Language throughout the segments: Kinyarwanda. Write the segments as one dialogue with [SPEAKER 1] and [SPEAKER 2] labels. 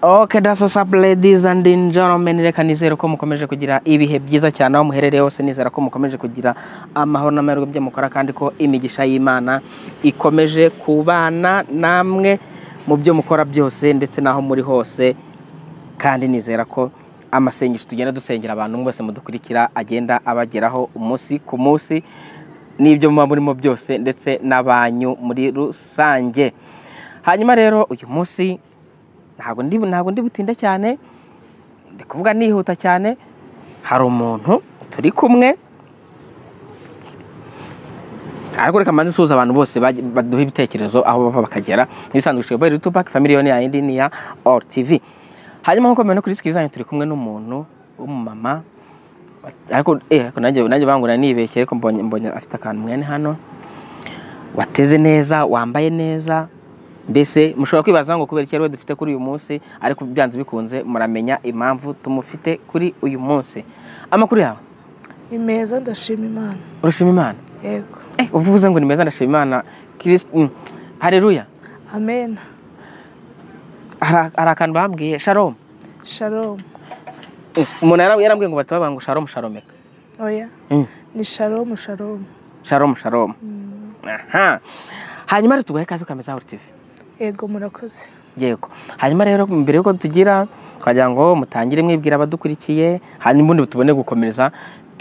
[SPEAKER 1] Okay, that's what's up ladies and in gentlemen reka nizere ko mukomeje kugira ibihe byiza cyane aho muherereye hose nizera ko mukomeje kugira amahoro n'amahirwe byo mukora kandi ko imigisha y'imana ikomeje kubana namwe mu byo mukora byose ndetse n'aho muri hose kandi nizera ko amasengesho tugenda dusengera abantu bose mudukurikira agenda abageraho umunsi ku munsi n'ibyo muba murimo byose ndetse n'abanyu muri rusange hanyuma rero uyu munsi ntabwo ndi ntabwo ndi butinde cyane ndi kuvuga nihuta cyane hari umuntu turi kumwe ariko reka manze nsuhuza abantu bose baj- baduha ibitekerezo aho bava bakagera n'ibisanzwe ushoboye rero tupac family yone ya indi ni ya or tv hanyuma nkuko mubibona kuri sikiri zanyu turi kumwe n'umuntu w'umumama ariko eh ariko nanjye nanjye bangura nibeshye ariko mbonye mbonye afite akantu mwene hano wateze neza wambaye neza mbese mushobora kwibaza ngo kubera iki ariwe dufite kuri uyu munsi ariko byanze bikunze muramenya impamvu tumufite kuri uyu munsi amakuru yawe
[SPEAKER 2] ni meza ndashima imana
[SPEAKER 1] urashima imana
[SPEAKER 2] yego
[SPEAKER 1] Eh, uba uvuze ngo ni meza ndashima imana Kirisi- mm, haleluya
[SPEAKER 2] amena
[SPEAKER 1] hari hari akantu bambwiye sharomu
[SPEAKER 2] sharomu
[SPEAKER 1] Mm, umuntu yara- yarambwiye ngo batababanga ngo sharomu sharomeka
[SPEAKER 2] oya
[SPEAKER 1] Mm,
[SPEAKER 2] ni sharomu sharomu
[SPEAKER 1] sharomu sharomu aha hanyuma rero tuguhe ikaze ukameza aho tv
[SPEAKER 2] yego murakoze
[SPEAKER 1] yego hanyuma rero mbere y'uko tugira twagira ngo mutangire mwibwira abadukurikiye hanyuma ubundi tubone gukomeza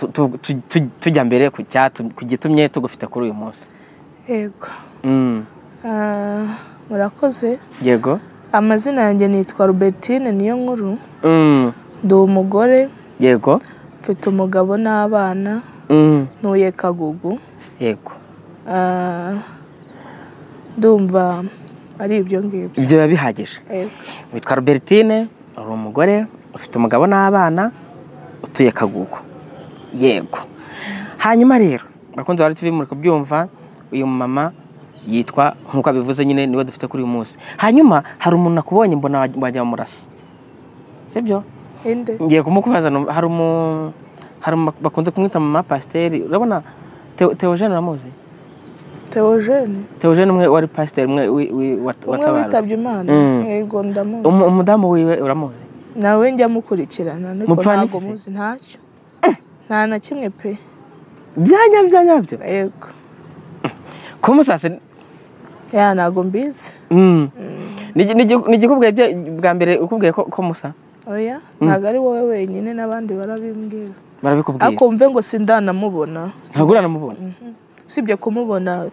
[SPEAKER 1] tu- tu- tu- tu- tujya mbere ku cyatu- ku gitumye tugufite kuri uyu munsi
[SPEAKER 2] yego
[SPEAKER 1] Mm,
[SPEAKER 2] Ah, murakoze
[SPEAKER 1] yego
[SPEAKER 2] amazina yanjye nitwa robertine niyo nkuru
[SPEAKER 1] Mm,
[SPEAKER 2] ndi umugore
[SPEAKER 1] yego
[SPEAKER 2] mfite umugabo n'abana
[SPEAKER 1] Mm,
[SPEAKER 2] ntuye kagugu
[SPEAKER 1] yego
[SPEAKER 2] Ah, ndumva ari ibyo ngibyo
[SPEAKER 1] ibyo biba bihagije
[SPEAKER 2] Yego.
[SPEAKER 1] witwa robertine uri umugore ufite umugabo n'abana utuye kagugu yego hanyuma rero bakunze bari tv muri kubyumva uyu mama yitwa nk'uko abivuze nyine niwe dufite kuri uyu munsi hanyuma hari umuntu nakubonye mbona waj- wajya wamurasa sibyo
[SPEAKER 2] inde
[SPEAKER 1] ngiye kumukubaza num- hari umu hari umu bakunze kumwita mama pasiteri urabona Theo- theogene uramuzi
[SPEAKER 2] teogene
[SPEAKER 1] theogene umwe wari pasiteri umwe wi- wi- wat-
[SPEAKER 2] umwe
[SPEAKER 1] watabarutse
[SPEAKER 2] witabye imana
[SPEAKER 1] Mm.
[SPEAKER 2] yego ndamuzi
[SPEAKER 1] Umu- umudamu wiwe uramuzi
[SPEAKER 2] nawe njya mukurikirana ariko
[SPEAKER 1] Mupfana
[SPEAKER 2] ntabwo
[SPEAKER 1] iki?
[SPEAKER 2] muzi ntacyo nta na kimwe pe
[SPEAKER 1] byanya byanyabyo
[SPEAKER 2] yego
[SPEAKER 1] kumusase
[SPEAKER 2] ya ntabwo mbizi
[SPEAKER 1] Mm. Nigi- nigi- nigikubwiye bye- bwa mbere ukubwiye ko ko musa
[SPEAKER 2] oya ntabwo ari wowe wenyine n'abandi barabimbwira
[SPEAKER 1] barabikubwiye
[SPEAKER 2] ariko mve ngo sindanamubona
[SPEAKER 1] ntabwo uramubona
[SPEAKER 2] Mhm. usibye kumubona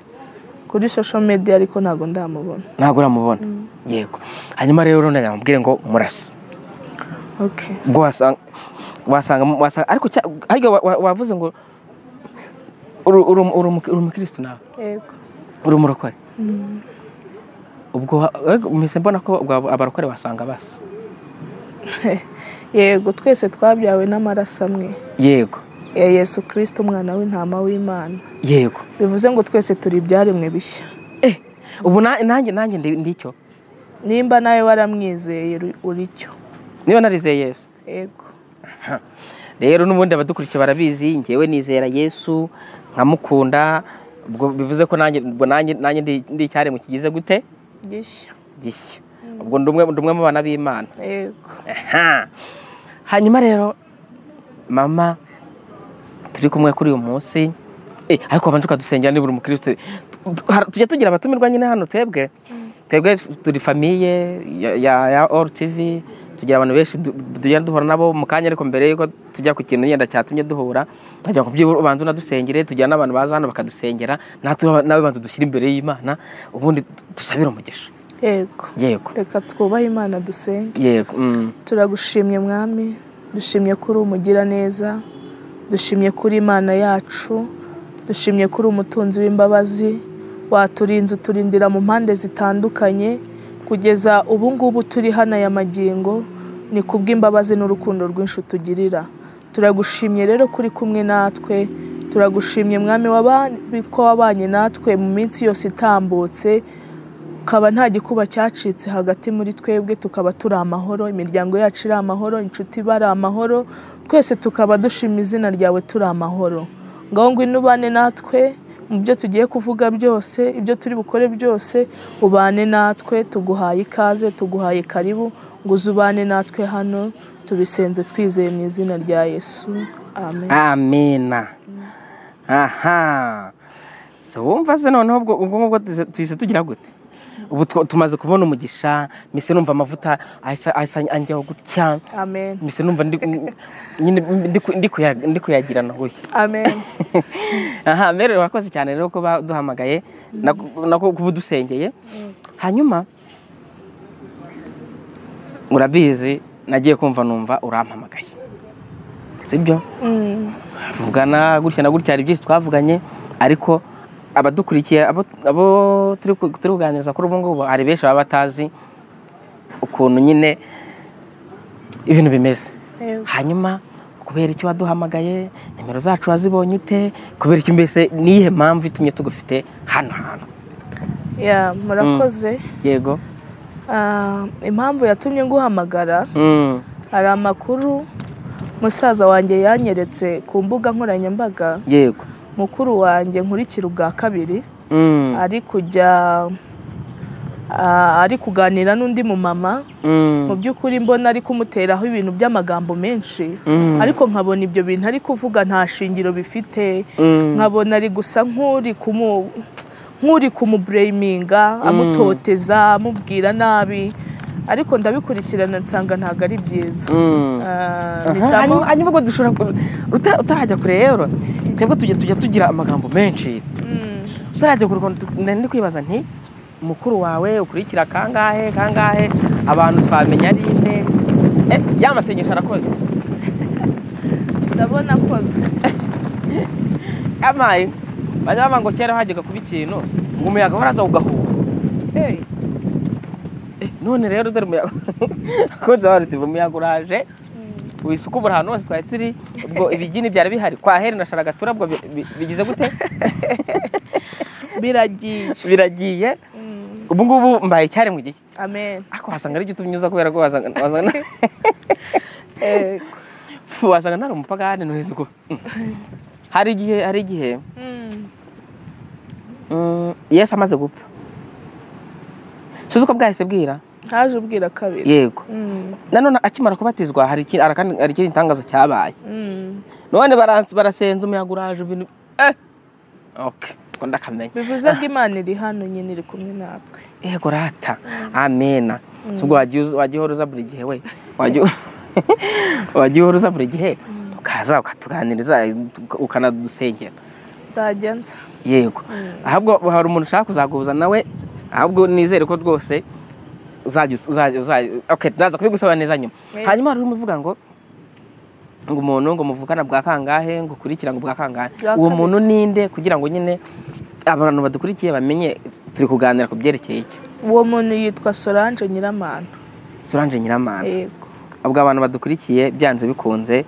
[SPEAKER 2] kuri social media ariko ntabwo ndamubona
[SPEAKER 1] ntabwo uramubona yego hanyuma rero urabona yamubwire ngo murasa
[SPEAKER 2] okay
[SPEAKER 1] ubwo wasanga wasanga wasanga ariko cya- ariko wa- wa- wavuze ngo uru- uru- uri umu- uri umukirisitu nawe
[SPEAKER 2] yego
[SPEAKER 1] uri umurokore
[SPEAKER 2] Mm.
[SPEAKER 1] ubwo wa- ariko mpise mbona ko ubwo abarokore basanga basa
[SPEAKER 2] yego twese twabyawe n'amaraso amwe
[SPEAKER 1] yego
[SPEAKER 2] ya yesu kirisito umwana w'intama w'imana
[SPEAKER 1] yego
[SPEAKER 2] bivuze ngo twese turi ibyaremwe bishya
[SPEAKER 1] eh ubu na- nanjye nanjye ndi- ndicyo
[SPEAKER 2] nimba nawe waramwizeye uri- uri cyo
[SPEAKER 1] niba narizeye yesu
[SPEAKER 2] yego
[SPEAKER 1] Ha. rero n'ubundi abadukurikiye barabizi ngewe nizera yesu nkamukunda ubwo bivuze ko nanjye ubwo nanjye nanjye ndi- ndi icyaremwe kigize gute
[SPEAKER 2] gishya
[SPEAKER 1] gishya ubwo ndi umwe ndi umwe mu bana b'imana
[SPEAKER 2] yego
[SPEAKER 1] Aha. hanyuma rero mama turi kumwe kuri uyu munsi Eh, ariko abantu tukadusengera nibura umukristo Tu- tu- har- tujya tugira abatumirwa nyine hano twebwe twebwe turi famiye ya- ya ya all tv tugira abantu benshi du- tugenda duhura nabo mu kanya ariko mbere yuko tujya ku kintu yenda cyatumye duhura nkajya ku by'ubu ubanza unadusengere tugira n'abantu baza hano bakadusengera natwe nawe banza dushyira imbere y'imana ubundi tu- dusabire umugisha
[SPEAKER 2] yego
[SPEAKER 1] yego
[SPEAKER 2] reka twubahe imana dusenge
[SPEAKER 1] yego mm.
[SPEAKER 2] turagushimye mwami dushimye ko uri umugiraneza dushimye ko uri imana yacu dushimye ko uri umutunzi w'imbabazi waturinze uturindira mu mpande zitandukanye kugeza ubu ngubu turi hano aya magingo ni kubw'imbabazi n'urukundo rwinshi utugirira turagushimye rero kuri kumwe natwe turagushimye mwami wabanye- ko wabanye natwe mu minsi yose itambutse ukaba nta gikuba cyacitse hagati muri twebwe tukaba turi amahoro imiryango yacu iri amahoro inshuti bari amahoro twese tukaba dushima izina ryawe turi amahoro ngaho ngwino ubane natwe mu byo tugiye kuvuga byose ibyo turi bukore byose ubane natwe tuguhaye ikaze tuguhaye karibu ngo uze ubane natwe hano tubisenze twizeye mu izina rya yesu amen
[SPEAKER 1] amena aha so wumva se noneho ubwo ubwo ngubwo tuze- tuhise tugira gute ubu twa- tumaze kubona umugisha mise numva amavuta ahise ahise anjyaho gutya
[SPEAKER 2] amen
[SPEAKER 1] mise numva ndi- nyine ndi ku- ndi kuya- ndi kuyagirana gutya
[SPEAKER 2] amen
[SPEAKER 1] aha mbere urakoze cyane rero ko baduhamagaye na- na ko kuba udusengeye hanyuma urabizi nagiye kumva numva urampamagaye sibyo
[SPEAKER 2] Mm.
[SPEAKER 1] tuvugana gutya na gutya hari byinshi twavuganye ariko abadukurikiye abo abo turi ku- turi kuganiriza kuri ubu ngubu hari benshi baba batazi ukuntu nyine ibintu bimeze
[SPEAKER 2] Yego.
[SPEAKER 1] hanyuma kubera icyo waduhamagaye nimero zacu wazibonye ute kubera icyo mbese niyihe mpamvu itumye tugufite hano hantu
[SPEAKER 2] Ya, murakoze
[SPEAKER 1] yego
[SPEAKER 2] Ah, impamvu yatumye nguhamagara
[SPEAKER 1] Mm,
[SPEAKER 2] hari amakuru musaza wanjye yanyeretse ku mbuga nkoranyambaga
[SPEAKER 1] yego
[SPEAKER 2] mukuru wanjye nkurikira ubwa kabiri
[SPEAKER 1] Mm,
[SPEAKER 2] ari kujya ah, ari kuganira n'undi mumama
[SPEAKER 1] mm,
[SPEAKER 2] mu by'ukuri mbona ari kumuteraho ibintu by'amagambo menshi
[SPEAKER 1] Mm.
[SPEAKER 2] ariko nkabona ibyo bintu ari kuvuga nta shingiro bifite
[SPEAKER 1] mm,
[SPEAKER 2] nkabona ari gusa nk'uri kumu nk'uri kumubureyiminga amutoteza amubwira nabi ariko ndabikurikirana nsanga ntabwo ari byiza
[SPEAKER 1] mm.
[SPEAKER 2] Ah,
[SPEAKER 1] Aha,
[SPEAKER 2] mpitamo
[SPEAKER 1] hanyuma hanyuma ubwo dushobora ku- uta- utarajya kure rero twebwe tujya tujya tugira amagambo menshi
[SPEAKER 2] Mm,
[SPEAKER 1] utarajya kure ukuntu tu- nari ndi kwibaza nti mukuru wawe ukurikira kangahe kangahe abantu twamenya ari ine Eh, ya masengesho arakoze
[SPEAKER 2] ndabona akoze
[SPEAKER 1] amaye bajya baba ngo kera hajyaga kuba ikintu ngo umuyaga waraza ugahuha
[SPEAKER 2] Hey,
[SPEAKER 1] Eh, none rero dore umuyaga akunze wawe uti umuyaga uraje wisuka ubura ahantu hose twari turi ubwo ibigini byari bihari kwa heri na sharagatura ubwo bi- bi- bigize gute
[SPEAKER 2] biragiye
[SPEAKER 1] biragiye
[SPEAKER 2] Mm,
[SPEAKER 1] ubu ngubu mbaye icyari mu gihe
[SPEAKER 2] amen
[SPEAKER 1] ariko wasanga ari igituma unyuza kubera ko wasanga wasanga
[SPEAKER 2] Eh,
[SPEAKER 1] fu, wasanga ntari umupagani ntuhize ko hari igihe hari igihe
[SPEAKER 2] mm,
[SPEAKER 1] mm, yesu amaze gupfa suzi ko bwahise bwira
[SPEAKER 2] haje ubwira kabiri
[SPEAKER 1] yego
[SPEAKER 2] Mm,
[SPEAKER 1] nanone akimara kubatizwa hari iki- hari akandi- hari ikindi gitangaza cyabaye
[SPEAKER 2] mm.
[SPEAKER 1] none baranse- barasenze umuyaga uraje ibintu eh okay ubwo ndakamenya
[SPEAKER 2] bivuze ko imana iri hano nyine iri kumwe natwe
[SPEAKER 1] yego rata amena si ubwo wagiye uza- wagiye uhora uza buri gihe we wagiye wagiye uhora uza buri gihe ukaza ukatuganiriza uka- ukanadusengera
[SPEAKER 2] nzajya nza
[SPEAKER 1] yego ahubwo hari umuntu ushaka kuzaguhuza nawe ahubwo nizere ko rwose uzajya us- uzajya uzajya okay naza kubigusaba neza nyuma
[SPEAKER 2] Yeah.
[SPEAKER 1] hanyuma hari umuvuga ngo ngo umuntu ngo muvukana bwa kangahe ngo ukurikira ngo bwa kangahe
[SPEAKER 2] Bwa
[SPEAKER 1] uwo
[SPEAKER 2] kabiri.
[SPEAKER 1] muntu ninde kugira ngo nyine abantu badukurikiye bamenye turi kuganira ku byerekeye iki
[SPEAKER 2] uwo muntu yitwa solange nyiramana
[SPEAKER 1] Solange Nyiramana
[SPEAKER 2] yego
[SPEAKER 1] ubwo abantu badukurikiye byanze bikunze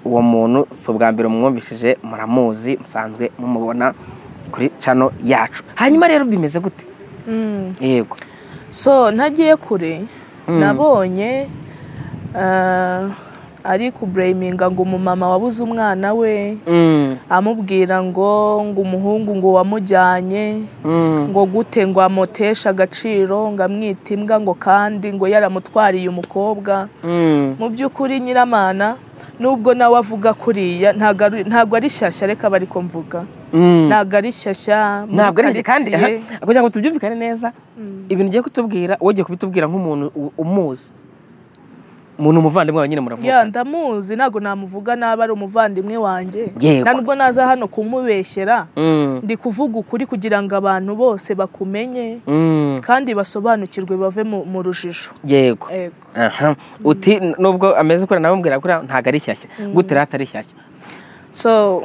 [SPEAKER 1] uwo muntu si ubwa mbere mwumvishije muramuzi musanzwe mumubona kuri cano yacu hanyuma rero bimeze gute
[SPEAKER 2] Mm.
[SPEAKER 1] yego
[SPEAKER 2] so ntagiye kure nabonye ah, ari kubureyiminga ngo umumama wabuze umwana we
[SPEAKER 1] Mm,
[SPEAKER 2] amubwira ngo ngo umuhungu ngo wamujyanye
[SPEAKER 1] mm,
[SPEAKER 2] ngo gute ngo amuteshe agaciro ngo amwite imbwa ngo kandi ngo yaramutwariye umukobwa
[SPEAKER 1] mm.
[SPEAKER 2] mu by'ukuri nyiramana nubwo nawe avuga kuriya ntago ari- ntago ari shyashya reka aba ariko mvuga
[SPEAKER 1] Mm.
[SPEAKER 2] ntago ari shyashya muri
[SPEAKER 1] ntabwo ari kandi aha,
[SPEAKER 2] karitsiye.
[SPEAKER 1] kugira ngo tubyumvikane neza
[SPEAKER 2] Mm.
[SPEAKER 1] ibintu ugiye kutubwira wowe ugiye kubitubwira nk'umuntu u- umuzi umuntu umuvandimwe wawe nyine
[SPEAKER 2] ya
[SPEAKER 1] muravuga
[SPEAKER 2] ndamuzi ntabwo namuvuga nabi ari umuvandimwe wanjye
[SPEAKER 1] Yego.
[SPEAKER 2] nta nubwo naza hano kumubeshyera
[SPEAKER 1] Mm,
[SPEAKER 2] ndi kuvuga ukuri kugira ngo abantu bose bakumenye
[SPEAKER 1] mm,
[SPEAKER 2] kandi basobanukirwe bave mu mu rujijo
[SPEAKER 1] yego
[SPEAKER 2] Yego.
[SPEAKER 1] aha uti n- nubwo ameze kuriya nawe mbwira kuriya ntabwo ari shyashya gute rero atari shyashya
[SPEAKER 2] so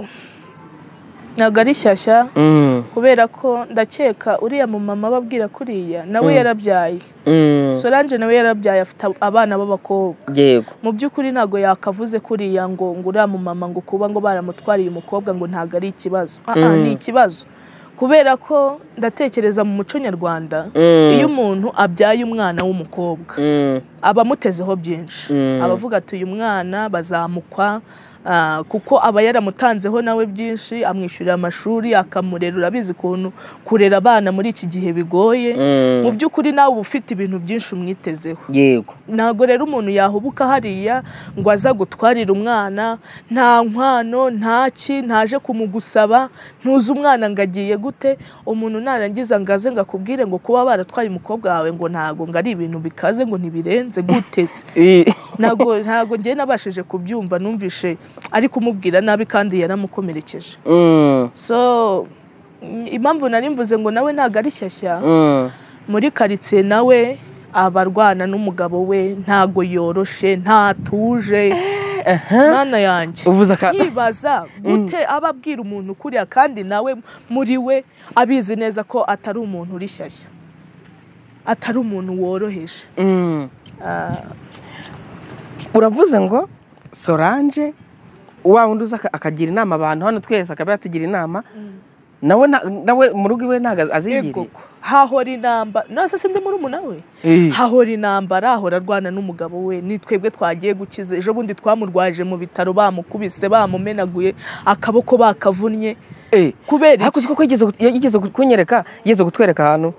[SPEAKER 2] ntabwo ari shyashya
[SPEAKER 1] Mm,
[SPEAKER 2] kubera ko ndakeka uriya mumama ababwira kuriya nawe yarabyaye
[SPEAKER 1] mm,
[SPEAKER 2] solange nawe yarabyaye afite abana b'abakobwa
[SPEAKER 1] yego
[SPEAKER 2] mu by'ukuri ntabwo yakavuze kuriya ngo ngo uriya mumama ngo kuba ngo baramutwariye umukobwa ngo ntabwo ari ikibazo Ah, ah, ni ikibazo kubera ko ndatekereza mu muco nyarwanda
[SPEAKER 1] Mm.
[SPEAKER 2] iyo umuntu abyaye umwana w'umukobwa
[SPEAKER 1] Mm,
[SPEAKER 2] aba amutezeho byinshi
[SPEAKER 1] Mm.
[SPEAKER 2] abavuga ati uyu mwana bazamukwa Ah, kuko aba yaramutanzeho nawe byinshi amwishyurira amashuri akamurera urabizi ukuntu kurera abana muri iki gihe bigoye
[SPEAKER 1] Mm.
[SPEAKER 2] mu by'ukuri nawe uba ufite ibintu byinshi umwitezeho
[SPEAKER 1] yego
[SPEAKER 2] ntabwo rero umuntu yahubuka hariya ngo aza gutwarira umwana nta nkwano nta ki ntaje kumugusaba ntuzi umwana ngo agiye gute umuntu narangiza ngo aze ngo akubwire ngo kuba baratwaye umukobwa wawe ngo ntago ngo ari ibintu bikaze ngo ntibirenze guteze
[SPEAKER 1] I-
[SPEAKER 2] ntabwo ntabwo ngewe nabashije kubyumva numvishe ari kumubwira nabi kandi yaramukomerekeje
[SPEAKER 1] Mm,
[SPEAKER 2] so mm, impamvu nari mvuze ngo nawe ntabwo ari shyashya
[SPEAKER 1] mm.
[SPEAKER 2] muri karitsiye nawe abarwana n'umugabo we ntago yoroshe ntatuje mwana yanjye
[SPEAKER 1] uvuze aka
[SPEAKER 2] nkibaza gute aba abwira umuntu kuriya kandi nawe muri we abizi neza ko atari umuntu uri shyashya atari umuntu woroheje
[SPEAKER 1] Mm.
[SPEAKER 2] Ah,
[SPEAKER 1] uravuze ngo solange wa wundi uza aka- akagira inama abantu hano twese akaba yatugira inama nawe nta- nawe mu rugo iwe ntabwo
[SPEAKER 2] yego
[SPEAKER 1] azigiriye
[SPEAKER 2] ko. hahora intambara nase sindi murumuna we
[SPEAKER 1] Eh.
[SPEAKER 2] hahora intambara ahora arwana n'umugabo we ni twebwe twagiye gukiza ejo bundi twamurwaje mu bitaro bamukubise bamumenaguye akaboko bakavunnye
[SPEAKER 1] Eh.
[SPEAKER 2] kubera
[SPEAKER 1] ariko uzi
[SPEAKER 2] iki
[SPEAKER 1] ko yigeze gut- yigeze kunyereka yigeze kutwereka ahantu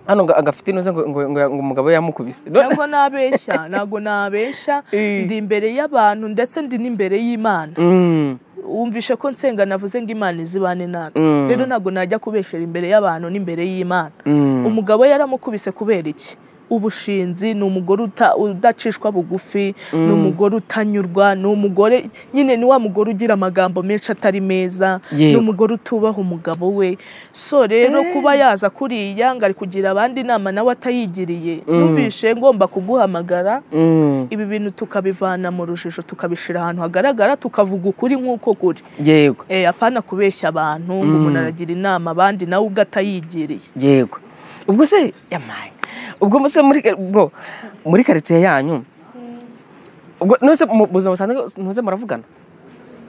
[SPEAKER 1] hano ngo agafite inoze ngo ngo- ngo- ngo umugabo we yamukubise None-
[SPEAKER 2] ntabwo nabeshya ntabwo nabeshya
[SPEAKER 1] Eh.
[SPEAKER 2] ndi imbere y'abantu ndetse ndi n'imbere y'imana
[SPEAKER 1] Mm,
[SPEAKER 2] wumvishe ko nsenga navuze ngo imana izibane natwe
[SPEAKER 1] Mm.
[SPEAKER 2] rero ntabwo najya kubeshera imbere y'abantu n'imbere y'imana
[SPEAKER 1] mm.
[SPEAKER 2] umugabo yaramukubise kubera iki ubushinzi ni umugore uta- udacishwa bugufi ni umugore utanyurwa ni umugore nyine ni wa mugore ugira amagambo menshi atari meza ni
[SPEAKER 1] Yego.
[SPEAKER 2] umugore utubaha umugabo we so rero kuba yaza kuriya ngo ari kugira abandi inama nawe atayigiriye numvishe ngomba kuguhamagara
[SPEAKER 1] Mm,
[SPEAKER 2] ibi bintu tukabivana mu rujijo tukabishyira ahantu hagaragara tukavuga ukuri nk'uko kuri
[SPEAKER 1] yego
[SPEAKER 2] Eh, apana kubeshya abantu ngo umuntu aragira inama abandi nawe ubwo atayigiriye
[SPEAKER 1] yego ubwo se yamaye ubwo se muri ka- ubwo muri karitsiye yanyu ubwo nose mu buzima busanzwe ntuze muravugana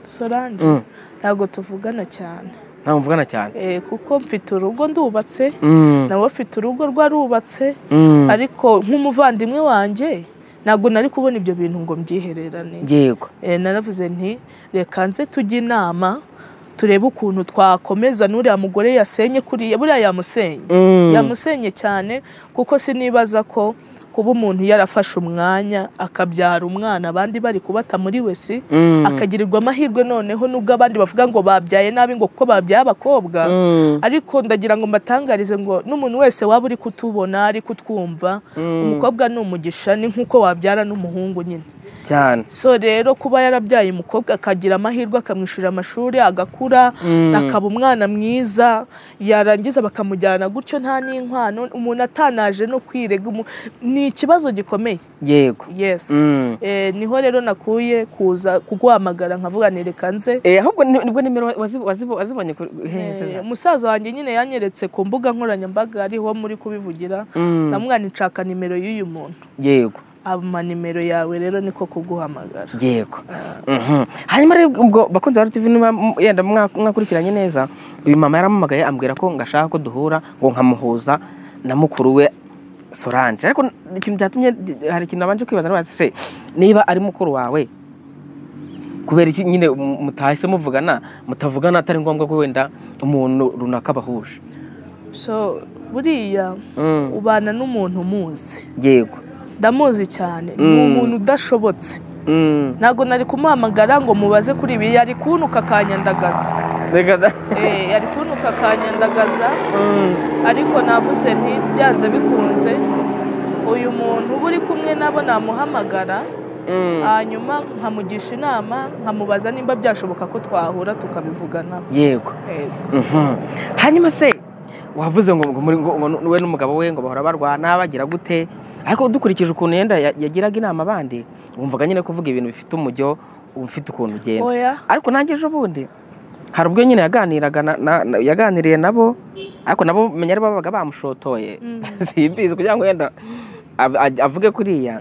[SPEAKER 2] solange
[SPEAKER 1] Mm.
[SPEAKER 2] ntabwo tuvugana cyane
[SPEAKER 1] ntabwo muvugana cyane
[SPEAKER 2] Eh, kuko mfite urugo ndubatse
[SPEAKER 1] Mm,
[SPEAKER 2] nawe afite urugo rwarubatse
[SPEAKER 1] mm.
[SPEAKER 2] ariko nk'umuvandimwe wanjye ntabwo nari kubona ibyo bintu ngo mbyihererane
[SPEAKER 1] yego
[SPEAKER 2] Eh, naravuze nti reka nze tujye inama turebe ukuntu twakomeza n'uriya mugore yasenye kuriya buriya yamusenye
[SPEAKER 1] Mm.
[SPEAKER 2] yamusenye cyane kuko sinibaza ko kuba umuntu yarafashe umwanya akabyara umwana abandi bari kubata muri we si
[SPEAKER 1] Mm.
[SPEAKER 2] akagirirwa amahirwe noneho nubwo abandi bavuga ngo babyaye nabi ngo kuko babyaye abakobwa
[SPEAKER 1] Mm.
[SPEAKER 2] ariko ndagira ngo mbatangarize ngo n'umuntu wese waba uri kutubona ari kutwumva umukobwa ni umugisha ni nk'uko wabyara n'umuhungu nyine
[SPEAKER 1] cyane
[SPEAKER 2] so rero kuba yarabyaye umukobwa akagira amahirwe akamwishyurira amashuri agakura akaba umwana mwiza yarangiza bakamujyana gutyo nta n'inkwano umuntu atanaje no kwirega umu- ni ikibazo gikomeye
[SPEAKER 1] yego
[SPEAKER 2] yes
[SPEAKER 1] Mm.
[SPEAKER 2] Eh, niho rero nakuye kuza kuguhamagara nkavuga ni reka nze
[SPEAKER 1] Eh, ahubwo ni- nibwo nimero wazi- wazi- wazibonye ku hehe se?
[SPEAKER 2] Eh, umusaza wanjye nyine yanyeretse ku mbuga nkoranyambaga ariho muri kubivugira
[SPEAKER 1] Mm.
[SPEAKER 2] namwana nshaka nimero y'uyu muntu
[SPEAKER 1] yego
[SPEAKER 2] ama nimero yawe rero niko kuguhamagara
[SPEAKER 1] yego Mhm. hanyuma rero ubwo bakunze ba tv niba m- yenda mwa- mwakurikiranye neza uyu mama yaramamagaye ambwira ko ngo ashaka ko duhura ngo nkamuhuza na mukuru we solange ariko n- ikintu cyatumye d- hari ikintu nabanje kwibaza nabaza se niba ari mukuru wawe kubera iki nyine mu- mutahise muvugana mutavugana atari ngombwa ko wenda umuntu runaka bahuje
[SPEAKER 2] so buriya
[SPEAKER 1] Mm.
[SPEAKER 2] ubana n'umuntu umuzi
[SPEAKER 1] yego
[SPEAKER 2] ndamuzi cyane ni umuntu udashobotse
[SPEAKER 1] Mm.
[SPEAKER 2] ntabwo nari kumuhamagara ngo mubaze kuri ibi yari kuntuka akanyandagaza
[SPEAKER 1] Reka da-
[SPEAKER 2] Eh, yari kuntuka akanyandagaza
[SPEAKER 1] Mm.
[SPEAKER 2] ariko navuze nti byanze bikunze uyu muntu uba uri kumwe nabo namuhamagara
[SPEAKER 1] Mm.
[SPEAKER 2] hanyuma nkamugisha inama nkamubaza nimba byashoboka ko twahura tukabivuganaho
[SPEAKER 1] yego Mhm. hanyuma se wavuze ngo ngo muri ngo ngo we n'umugabo we ngo bahora barwana bagira gute ariko dukurikije ukuntu yenda ya- yagiraga inama abandi wumvaga nyine kuvuga ibintu bifite umujyo ufite ukuntu ugenda
[SPEAKER 2] oya
[SPEAKER 1] ariko nanjye ejo bundi hari ubwo nyine yaganiraga na- na- na- yaganiriye nabo ariko nabo menya ari bo babaga bamushotoye simbizi kugira ngo yenda av- aj- avuge kuriya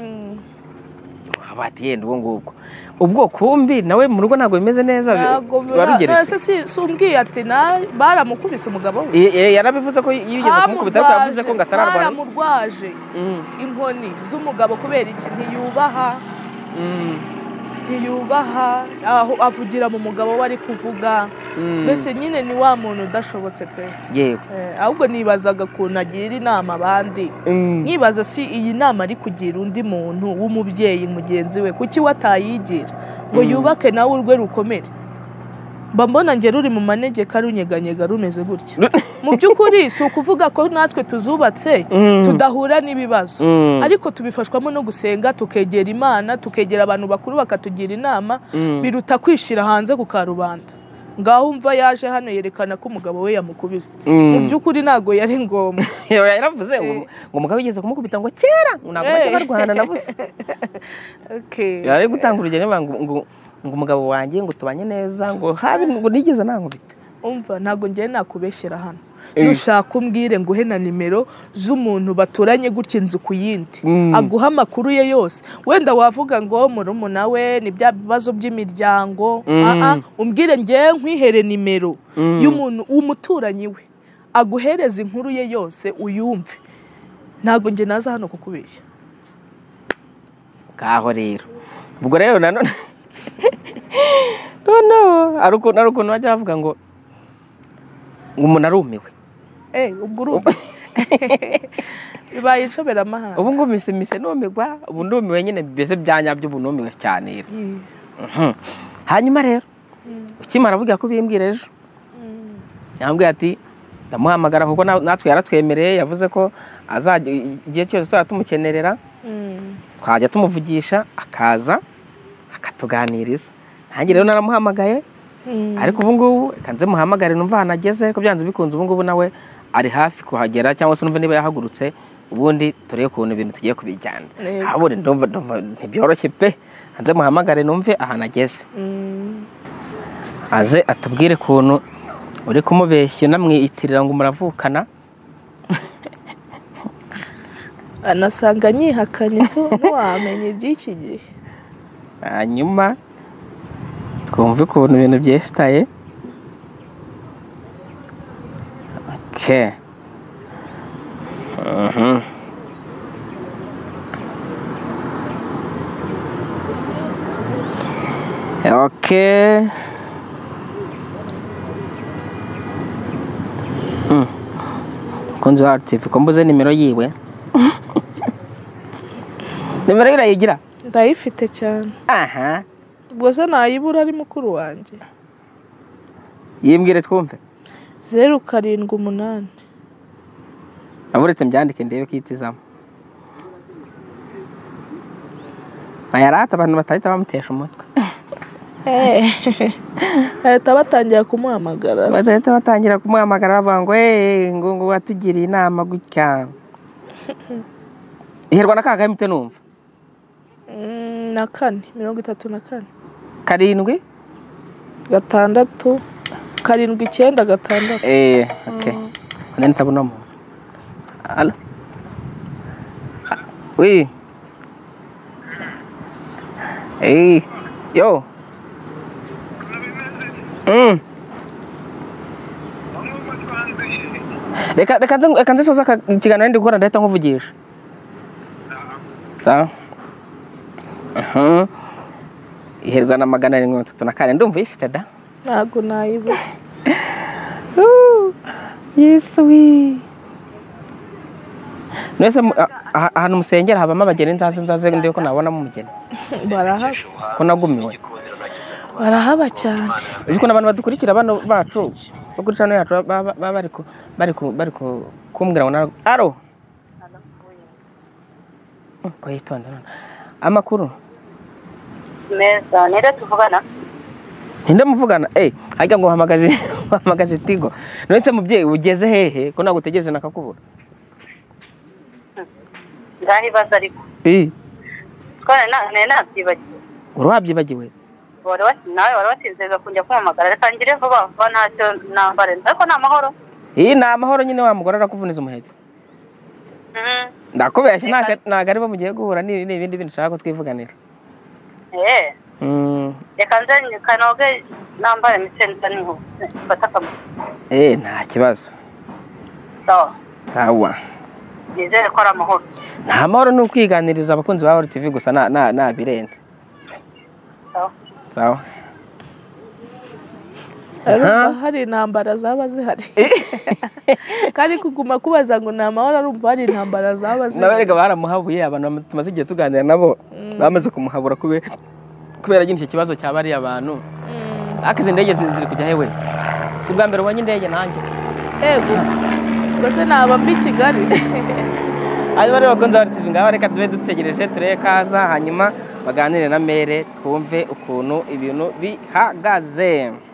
[SPEAKER 1] abati yenda ubwo ngubwo ubwo kumbi nawe mu rugo ntabwo bimeze neza
[SPEAKER 2] ntabwo
[SPEAKER 1] warugeretse
[SPEAKER 2] nase si- si umbwiye ati "Na- baramukubise umugabo we
[SPEAKER 1] Eh, eh, yarabivuze ko yigeze kumukubita ariko yavuze ko ngo atararwara
[SPEAKER 2] baramurwaje
[SPEAKER 1] Mm,
[SPEAKER 2] inkoni z'umugabo kubera iki ntiyubaha
[SPEAKER 1] mm,
[SPEAKER 2] ntiyubaha aho avugira mu mugabo we ari kuvuga mbese nyine ni wa muntu udashobotse pe
[SPEAKER 1] yewe
[SPEAKER 2] Eh, ahubwo nibazaga ukuntu agira inama abandi nkibaza si iyi nama ari kugira undi muntu w'umubyeyi mugenzi we kuki we atayigira ngo
[SPEAKER 1] Mm.
[SPEAKER 2] yubake nawe urwe rukomere mba mbona njye ruri mu manegeka runyeganyega rumeze gutya mu by'ukuri si ukuvuga ko natwe tuzubatse
[SPEAKER 1] Mm.
[SPEAKER 2] tudahura n'ibibazo
[SPEAKER 1] Mm.
[SPEAKER 2] ariko tubifashwamo no gusenga tukegera imana tukegera abantu bakuru bakatugira inama
[SPEAKER 1] Mm.
[SPEAKER 2] biruta kwishyira hanze ku karubanda ngaho umva yaje hano yerekana ko umugabo we yamukubise
[SPEAKER 1] Mm.
[SPEAKER 2] mu by'ukuri ntabwo yari ngombwa
[SPEAKER 1] Yewe, yaravuze ngo ngo umugabo yigeze kumukubita ngo kera ngo ntabwo bajya barwana na busa
[SPEAKER 2] Okay.
[SPEAKER 1] yari gutanga urugero niba ngo ngo ngo umugabo wanjye ngo tubanye neza ngo habe ngo nigeze nankubita
[SPEAKER 2] umva ntabwo njyewe nakubeshyera hano
[SPEAKER 1] Eh.
[SPEAKER 2] nushaka umbwire nguhe na nimero z'umuntu baturanye gutya inzu ku yindi
[SPEAKER 1] Mm.
[SPEAKER 2] aguha amakuru ye yose wenda wavuga ngo murumuna we ni bya bibazo by'imiryango
[SPEAKER 1] Mm.
[SPEAKER 2] Aa, umbwire njyewe nkwihere nimero
[SPEAKER 1] Mm.
[SPEAKER 2] y'umuntu w'umuturanyi we aguhereze inkuru ye yose uyumve ntabwo njye naza hano kukubeshya
[SPEAKER 1] ngaho rero ubwo rero nanone noneho hari ukuntu hari ukuntu bajya bavuga ngo ngo umuntu arumiwe
[SPEAKER 2] Eh, ubwo urumva bibaye inshoberamahanga
[SPEAKER 1] ubu ngubu mise mise numigwa ubu ndumiwe nyine mbese bya nyabyo ubu numiwe cyane rero
[SPEAKER 2] Mm.
[SPEAKER 1] Mhm. hanyuma rero ukimara avuga ko bimbwira ejo yambwiye ati ndamuhamagara kuko na- natwe yaratwemereye yavuze ko azajya igihe cyose tuzajya tumukenerera
[SPEAKER 2] Mm.
[SPEAKER 1] twajya tumuvugisha akaza akatuganiriza nanjye rero naramuhamagaye
[SPEAKER 2] Mm.
[SPEAKER 1] ariko ubu ngubu reka nze muhamagare numva ahantu ageze ariko byanze bikunze ubu ngubu nawe ari hafi kuhagera cyangwa se numva niba yahagurutse ubundi turebe ukuntu ibintu tugiye kubijyana
[SPEAKER 2] Yego.
[SPEAKER 1] habure ndumva ndumva ntibyoroshye pe nze muhamagare numve ahantu ageze
[SPEAKER 2] Mm.
[SPEAKER 1] aze atubwire ukuntu uri kumubeshya unamwiyitirira ngo muravukana
[SPEAKER 2] anasanga nyihakanye se ntiwamenya iby'iki gihe
[SPEAKER 1] hanyuma twumve ukuntu ibintu byesitaye oke Mhm. oke Mm. kunzi wa TV ko mbuze nimero yiwe nimero ye urayigira
[SPEAKER 2] ndayifite cyane
[SPEAKER 1] aha
[SPEAKER 2] ubwo se nayibura ari mukuru wanjye
[SPEAKER 1] yimbwire twumve
[SPEAKER 2] zeru karindwi umunani
[SPEAKER 1] aburetse mbyandike ndebe ko itizamo ntayarata abantu batahita bamutesha umutwe
[SPEAKER 2] leta batangira kumuhamagara
[SPEAKER 1] badahita batangira kumuhamagara bavuga ngo eee ngo ngo watugiriye inama gutya iherwa na ka kamite numva
[SPEAKER 2] Mm, na kane mirongo itatu na kane
[SPEAKER 1] karindwi
[SPEAKER 2] gatandatu karindwi icyenda gatandatu
[SPEAKER 1] eee oke nani ntabona umuntu alo wi eee yo mm reka reka nze reka nze soza aka- ikiganiro ndi gukora ndahita nkuvugisha sawa Mhm. iherwa na magana arindwi mirongo itatu na kane ndumva uyifite da
[SPEAKER 2] ntabwo nayibura
[SPEAKER 1] Ooh, Yesu we. Mwese mu- a- a- ahantu musengera habamo abageni nzaze nzaze ndi ko nabona mu mugeni
[SPEAKER 2] barahaba
[SPEAKER 1] ko nagumiwe
[SPEAKER 2] barahaba cyane
[SPEAKER 1] uzi ko abantu badukurikira bano bacu bo kuri channel yacu baba ba, ba, bari ku bari ku bari ku kumbwira ngo nara- aro Mm, ko yitonda none amakuru
[SPEAKER 3] meza nire tuvugana
[SPEAKER 1] ninde muvugana eh ajya ngo uhamagaje uhamagaje tigo none mubyeyi ugeze hehe ko ntabwo utegereje nakakubura
[SPEAKER 3] ndaribaza ariko
[SPEAKER 1] eh
[SPEAKER 3] twarane nabyibagiwe
[SPEAKER 1] uri wabyibagiwe
[SPEAKER 3] wari wati- nawe wari watinzeza kunjya kumamagara reka ngire vuba vuba ntacyo nambare ariko ni amahoro
[SPEAKER 1] iyi ni amahoro nyine wa mugore arakuvuniza umuheto
[SPEAKER 3] Mhm.
[SPEAKER 1] ndakubeshya
[SPEAKER 3] Reka-
[SPEAKER 1] ntago- ntago ari bo mugiye guhura ni ni ibindi bintu ushaka ko twivuganira
[SPEAKER 3] Eh,
[SPEAKER 1] Mm,
[SPEAKER 3] reka nze kanoge nambare misenza niho mfata akamaro
[SPEAKER 1] eh nta kibazo
[SPEAKER 3] sawa
[SPEAKER 1] sawa
[SPEAKER 3] nizere ko ari amahoro
[SPEAKER 1] nta mahoro ni ukwiganiriza abakunzi ba Horo TV gusa nta- nta nta birenze
[SPEAKER 3] sawa
[SPEAKER 1] sawa
[SPEAKER 2] arumva hari intambara zaba zihari kandi kuguma kubaza ngo ni amahoro arumva hari intambara zaba
[SPEAKER 1] nawe
[SPEAKER 2] zihari
[SPEAKER 1] rega baramuhabuye abantu tumaze igihe tuganira nabo bamaze kumuhabura kube- kubera nyine icyo kibazo cya bariya bantu
[SPEAKER 2] Mm,
[SPEAKER 1] ariko izi ndege zi- ziri kujya hewe si ubwa mbere ubonye indege nanjye
[SPEAKER 2] yego ubwo se naba mbi i kigali
[SPEAKER 1] hanyuma rero bakunze bari tuzi ngaho reka tube dutegereje turebe ko aza hanyuma baganire na mere twumve ukuntu ibintu bihagaze